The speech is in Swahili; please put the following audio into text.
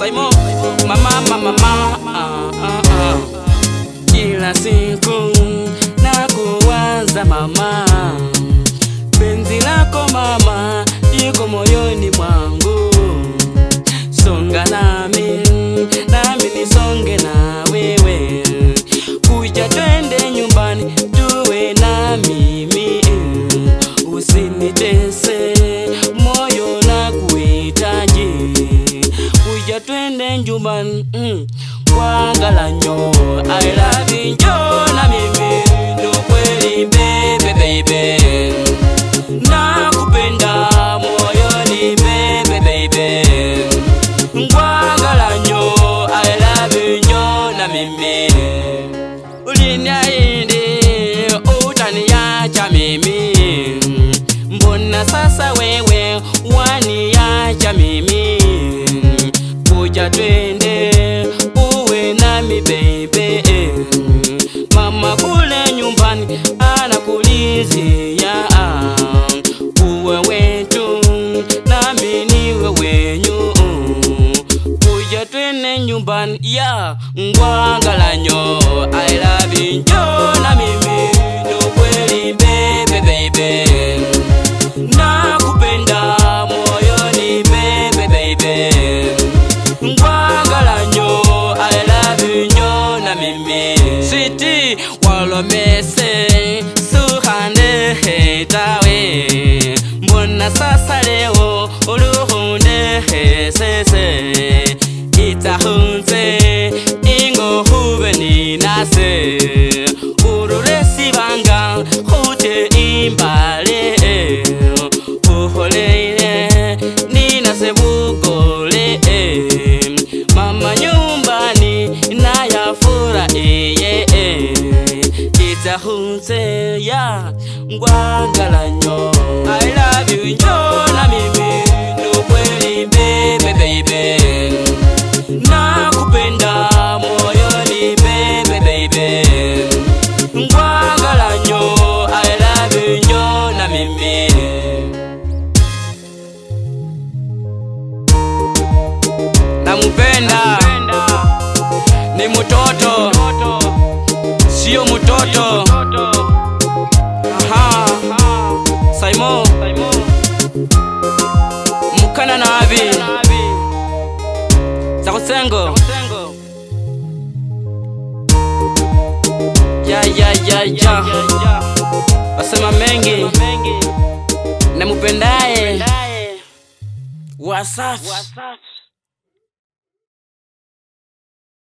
Saimo, mama mama mama ah, ah, ah. Kila siku na kuwaza mama, penzi lako mama liko moyoni mwangu, songa nami nami nisonge na wewe, kuja twende nyumbani tuwe na mimi, usinitese moyo na kuhitaji, kuja twende nyumbani mm. Wangalanyo, I love you, njoo na mimi ndo kweli baby baby, nakupenda moyoni baby baby, Ngwangalanyo, I love you, njoo na mimi uliniahidi utaniacha mimi, mbona sasa wewe waniacha mimi? Kuja twende uwe nami baby, mama kule nyumbani anakulizia uwe wetu nami niwe wenyu kuja twende nyumbani ya ngwangalanyo I love you njoo na mimi ndo kweli baby baby nakupenda moyoni baby baby ngwangalanyo I love you njoo na mimi siti walomese suhande hetawe mbona sasa leo uluhunde hesese itahunze ingo hube ninase urulesi banga hute imbale uholeile ninase bugole mama nyumbani nayafura iye itahunze ya ngwangalanyo I love you njoo na mimi ndo kweli baby baby nakupenda moyoni baby baby ngwangalanyo I love you njoo na mimi namupenda ni mtoto sio mtoto aha saimo mukana nabi zakusengo ya ya ya ya wasema mengi namupendaye wasafi